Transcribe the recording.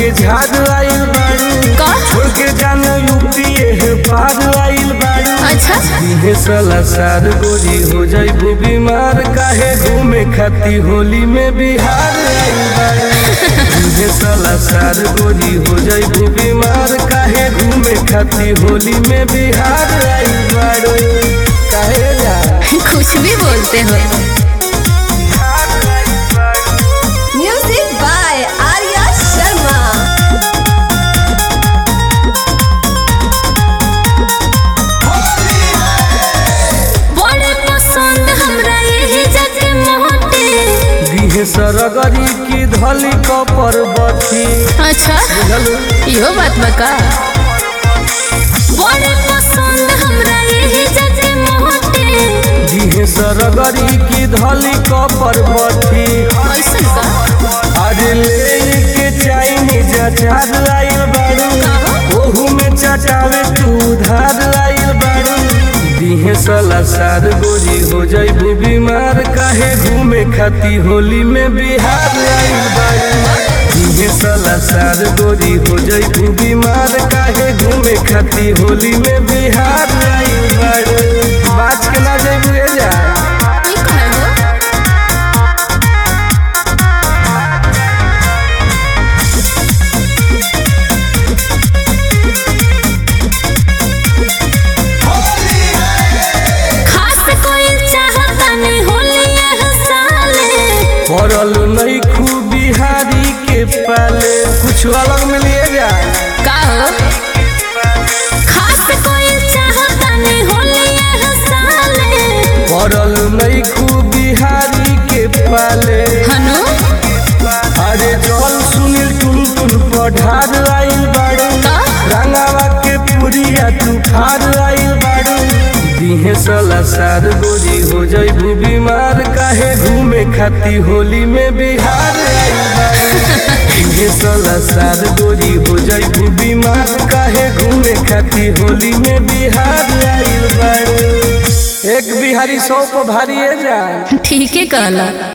के झाड़ आइल बाड़ू का छोड़ के जाना यूपी है पार आइल बाड़ू अच्छा इहे साला सार गोरी हो जाइबू बीमार काहे घूमे खाती होली में बिहार आइल बाड़ू इहे साला सार गोरी हो जाइबू बीमार काहे घूमे खाती होली में बिहार आइल बाड़ू काहे जा कुछ भी बोलते हो Music by Arya Sharma. बड़े पसंद हमरा यही जग मोटे दिहे सरगरी की धली कपर बथी अच्छा बुझलू इहो बात बका बड़े पसंद हमरा यही जग मोटे दिहे सरगरी की धली कपर बथी ऐसन का अरे ले के चाइनीज अचार आइल बारू ओहू में चटावे तू उधार आइल बारू दिहे साला सार गोरी हो जाइबू बीमार काहे घूमे खाती होली में बिहार आइल बारू दिहे साला सार गोरी हो जाइबू बीमार काहे घूमे खाती होली में बिहार आइल बारू बाज के ना जाइबू ए जा ई कहल हो खास कोई चाहता नहीं होली यह साले पड़ल नहीं खूब बिहारी के पाले कुछ अलग में लिए जा का हो खास कोई चाहता नहीं होली यह साले पड़ल नहीं खूब बिहारी के पाले हनु अरे जल सुनील टुन टुन पढ़ार आइल बाड़ू का रंगावा के पुरिया तू खार आइल बाड़ू दिहे साला सार गोरी हो जाइबू बीमार काहे घूमे खाती होली में बिहार आइल बाड़ू दिहे साला सार गोरी हो जाइबू बीमार काहे घूमे खाती होली में बिहार आइल बाड़ू एक बिहारी सौ पर भारी है जान ठीक है कहला